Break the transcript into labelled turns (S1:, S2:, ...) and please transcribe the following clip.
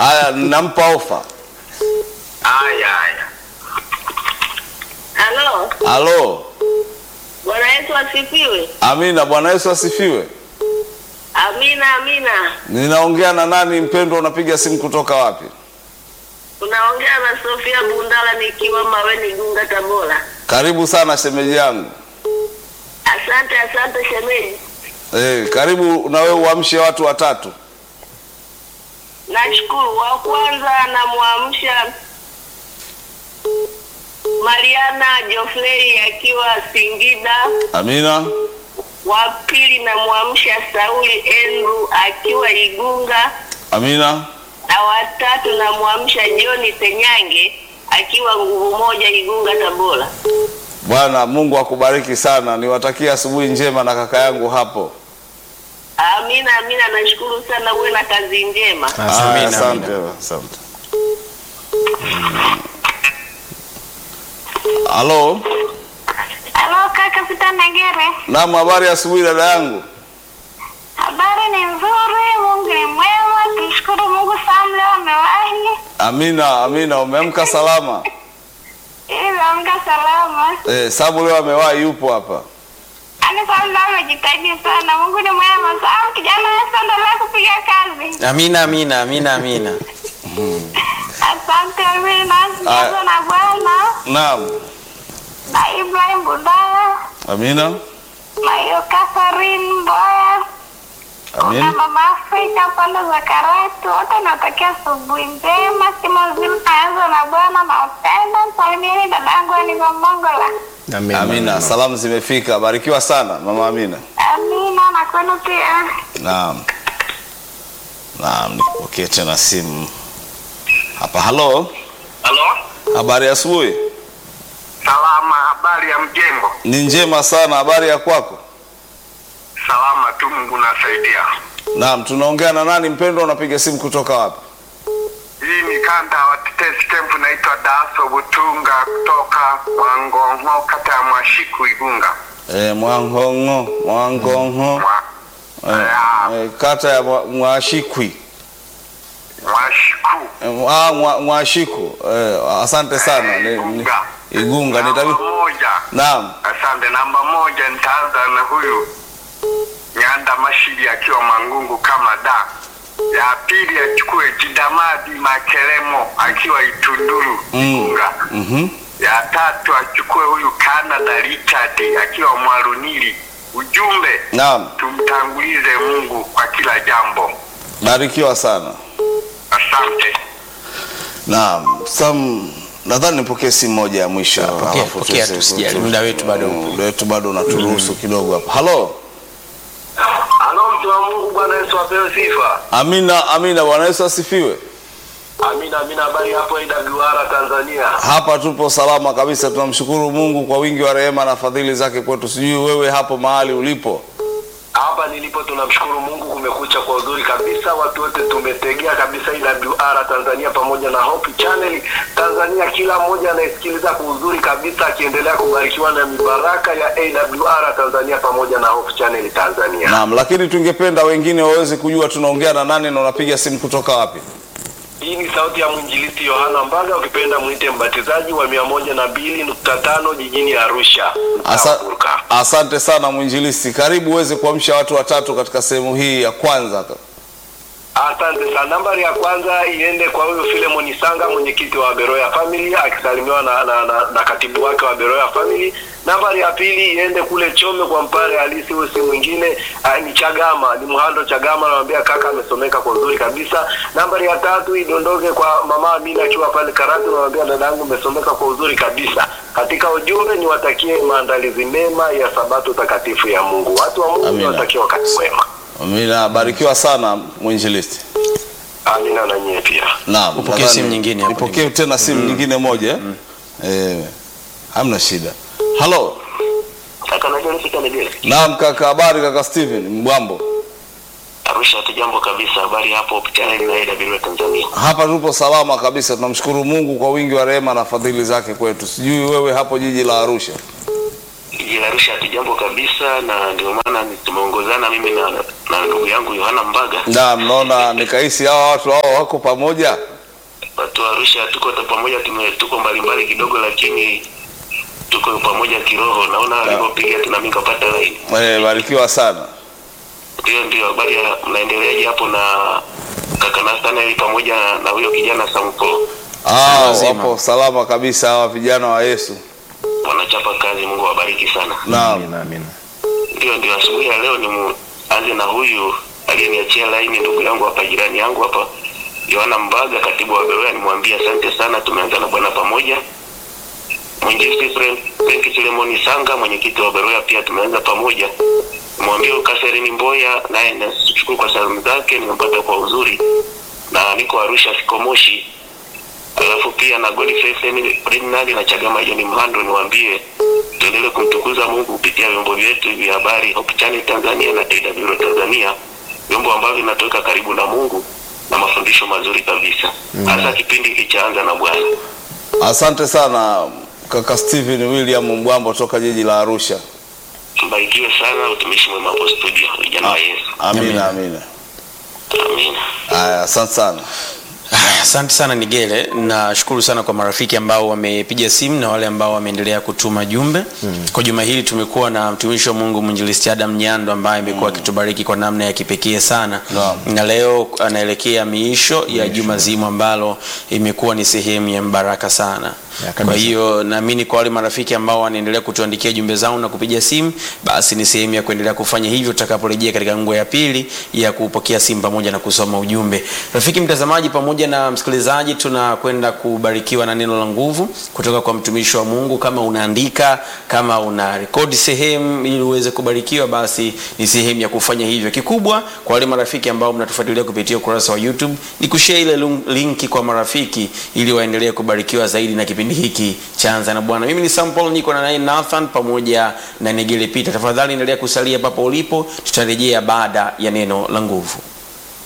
S1: Haya, nampa ofa.
S2: Haya haya.
S3: Halo,
S1: Halo,
S3: Bwana Yesu asifiwe.
S1: amina. Bwana Yesu asifiwe.
S3: Amina, amina.
S1: Ninaongea na nani mpendwa? Unapiga simu kutoka wapi?
S3: Unaongea na Sofia Bundala nikiwa Maweni, Gunga, Tabora.
S1: Karibu sana shemeji yangu.
S3: Asante, asante shemeji.
S1: Eh, karibu na wewe uamshe watu watatu.
S3: Nashukuru. Wa kwanza namwamsha Mariana Jofrey akiwa Singida.
S1: Amina,
S3: Wa pili namwamsha Sauli Andrew akiwa Igunga,
S1: amina.
S3: na watatu namwamsha John Tenyange akiwa nguvu moja Igunga, Tabora.
S1: Bwana Mungu akubariki sana. Niwatakie asubuhi njema na kaka yangu hapo.
S3: Amina, amina. Nashukuru sana, uwe na kazi njema.
S1: Aya,
S4: Amina,
S1: Asante,
S4: amina.
S1: asante. Halo,
S5: Halo kaka Pita Negere,
S1: naam, habari ya asubuhi dada yangu.
S5: habari ni nzuri, Mungu ni mwema, tumshukuru Mungu sana, leo amewahi
S1: Amina, amina. Umeamka salama?
S5: ili amka salama.
S1: Eh, sababu leo amewahi yupo hapa.
S5: Ani sana amejitahidi sana, Mungu ni mwema sana. Kijana Yesu endelea kupiga kazi.
S4: Amina, amina, amina, amina.
S5: Asante Amina,
S1: Aya.
S5: sijazo na Bwana
S1: Naam,
S5: na Ibrahim Budala
S1: amina,
S5: na hiyo Catherine Mboya na
S1: amina.
S5: Mama Afrika pande za Karatu, wote natakia asubuhi njema, simu nzima naanza na Bwana na upendo. Salimieni dadangu Aniva Mongola.
S4: Amina.
S1: Amina, salamu zimefika. Barikiwa sana mama Amina.
S5: Amina na kwenu pia.
S1: Naam, naam, nipokee tena simu hapa. Halo,
S2: Halo?
S1: habari ya asubuhi?
S2: Salama, habari ya mjengo?
S1: Ni njema sana. Habari ya kwako?
S2: Salama tu, Mungu nasaidia.
S1: Naam, tunaongea na nani mpendwa? Unapiga simu kutoka wapi?
S2: Hii ni kanda wa Tetesi Camp, naitwa Daso Butunga kutoka Mwangongo, kata ya Mwashiku, Igunga.
S1: E, Mwangongo, Mwangongo,
S2: Mwa,
S1: e, e, kata ya Mwa- Mwashikwi
S2: Mwashiku.
S1: e, mwa, mwa, Mwashiku. E, asante sana. Ni, ni,
S2: Igunga.
S1: Igunga
S2: Namba
S1: nitabi...
S2: moja.
S1: Naam,
S2: Asante. Namba moja nitaanza na huyu Nyanda Mashiri akiwa Mangungu kama da. Ya pili achukue Jidamadi Makelemo akiwa Itunduru Igunga.
S1: mhm,
S2: Ya tatu achukue huyu Canada Richard akiwa Mwalunili. Ujumbe
S1: naam,
S2: tumtangulize Mungu kwa kila jambo.
S1: barikiwa sana.
S2: Asante.
S1: Naam, Sam, nadhani nipokee simu moja ya mwisho hapa.
S4: pokea,
S1: alafu
S4: pokea,
S1: tuweze-
S4: tusijali,
S1: tu-
S4: muda wetu bado upo.
S1: muda wetu bado unaturuhusu kidogo hapa. Halo,
S2: Halo mtu wa Mungu, Bwana Yesu apewe sifa.
S1: amina, amina. Bwana Yesu asifiwe.
S2: Amina, amina. Habari hapo AWR Tanzania.
S1: Hapa tupo salama kabisa, tunamshukuru Mungu kwa wingi wa rehema na fadhili zake kwetu. Sijui wewe hapo mahali ulipo.
S2: Hapa nilipo tunamshukuru Mungu, kumekucha kwa uzuri kabisa. Watu wote tumetegea kabisa AWR Tanzania pamoja na Hope Channel Tanzania, kila mmoja anayesikiliza kwa uzuri kabisa, akiendelea kubarikiwa na mibaraka ya AWR Tanzania pamoja na Hope Channel Tanzania.
S1: Naam, lakini tungependa wengine waweze kujua tunaongea na nani na unapiga simu kutoka wapi?
S2: Hii ni sauti ya mwinjilisti Yohana Mbaga, ukipenda mwite mbatizaji wa mia moja na mbili nukta tano jijini Arusha.
S1: Asa,
S2: Mtawabuka.
S1: asante sana mwinjilisti, karibu uweze kuamsha watu watatu katika sehemu hii ya kwanza.
S2: Asante sana. Nambari ya kwanza iende kwa huyu Filemon Sanga, mwenyekiti wa Beroya Family, akisalimiwa na, na, na, na katibu wake wa Beroya Family. Nambari ya pili iende kule Chome kwa mpare halisi, huyu si mwingine ah, ni Chagama, ni Mhando Chagama, anamwambia kaka amesomeka kwa uzuri kabisa. Nambari ya tatu idondoke kwa mama Amina akiwa pale Karatu, anamwambia dadangu umesomeka kwa uzuri kabisa. Katika ujumbe niwatakie maandalizi mema ya sabato takatifu ya Mungu. Watu wa Mungu
S1: Amina.
S2: niwatakie wakati mwema.
S1: Amina, barikiwa sana mwinjilisti.
S2: Amina na nyie pia.
S1: Naam,
S4: Upokee
S1: nadhani-
S4: simu nyingine hapo.
S1: Nipokee tena simu nyingine moja. eh? Eh, hamna shida. Halo.
S2: Kaka najua nifika Negere.
S1: Naam kaka, habari kaka Steven Mbwambo.
S2: Arusha hatu jambo kabisa. Habari hapo chaneli na AWR Tanzania.
S1: Hapa tupo salama kabisa, tunamshukuru Mungu kwa wingi wa rehema na fadhili zake kwetu. Sijui wewe hapo jiji la Arusha.
S2: jiji la Arusha hatujambo kabisa, na ndio maana ni- tumeongozana mimi na, na ndugu yangu Yohana Mbaga.
S1: Na mnaona nikahisi hawa watu hao wako pamoja.
S2: Watu wa Arusha tuko ta- pamoja, tume tuko mbalimbali kidogo, lakini tuko pamoja kiroho. Naona alivyopiga tu na mimi kapata line.
S1: Eh, barikiwa sana.
S2: Ndio, ndio. Habari ya mnaendeleaje hapo na kaka Nathaniel pamoja na huyo kijana Sampo?
S1: Ah,
S4: wazima.
S1: wapo salama kabisa hawa vijana wa Yesu.
S2: Wanachapa kazi, Mungu awabariki sana.
S1: Naam.
S6: Amina, amina.
S2: Ndio, ndio. Asubuhi ya leo ni muanze na huyu aliyeniachia laini, ndugu yangu hapa, jirani yangu hapa, Yohana Mbaga, katibu wa Beroya. Nimwambie asante sana, tumeanza na Bwana pamoja. Mwinjilisti Frank Frank Filemoni Sanga, mwenyekiti wa Beroya, pia tumeanza pamoja. Nimwambie huyu Catherine Mboya, naye nashukuru kwa salamu zake, nimempata kwa uzuri, na niko Arusha, siko Moshi. Alafu pia na Godfrey Ferdinand na Chagama John Mhando, niwaambie tuendelee kumtukuza Mungu kupitia vyombo vyetu vya habari Hope Channel Tanzania na AWR Tanzania, vyombo ambavyo vinatoka karibu na Mungu na mafundisho mazuri kabisa, hasa kipindi hiki cha Anza na Bwana.
S1: Asante sana kaka Steven William Mbwambo toka jiji la Arusha.
S2: Mbarikiwe sana, utumishi mwema hapo studio, vijana wa Yesu.
S1: Amina, amina.
S2: Amina.
S1: Haya, asante sana.
S4: Ah, Asante sana Nigele, nashukuru sana kwa marafiki ambao wamepiga simu na wale ambao wameendelea kutuma jumbe. Kwa juma hili tumekuwa na mtumishi wa Mungu mwinjilisti Adam Nyando ambaye amekuwa akitubariki kwa namna ya kipekee sana
S1: Naam.
S4: na leo anaelekea miisho ya juma zima ambalo imekuwa ni sehemu ya mbaraka sana.
S6: Ya, kabisa.
S4: Kwa hiyo naamini kwa wale marafiki ambao wanaendelea kutuandikia jumbe zao na kupiga simu, basi ni sehemu ya kuendelea kufanya hivyo tutakaporejea katika nguo ya pili ya kupokea simu pamoja na kusoma ujumbe. Rafiki mtazamaji pamoja na msikilizaji, tunakwenda kubarikiwa na neno la nguvu kutoka kwa mtumishi wa Mungu. Kama unaandika, kama una rekodi sehemu ili uweze kubarikiwa, basi ni sehemu ya kufanya hivyo. Kikubwa kwa wale marafiki ambao mnatufuatilia kupitia ukurasa wa YouTube ni kushare ile link- linki kwa marafiki ili waendelee kubarikiwa zaidi na kipindi hiki cha Anza na Bwana. Mimi ni Sam Paul, niko na naye Nathan pamoja na Negele Peter. Tafadhali endelea kusalia papo ulipo, tutarejea baada ya neno la nguvu.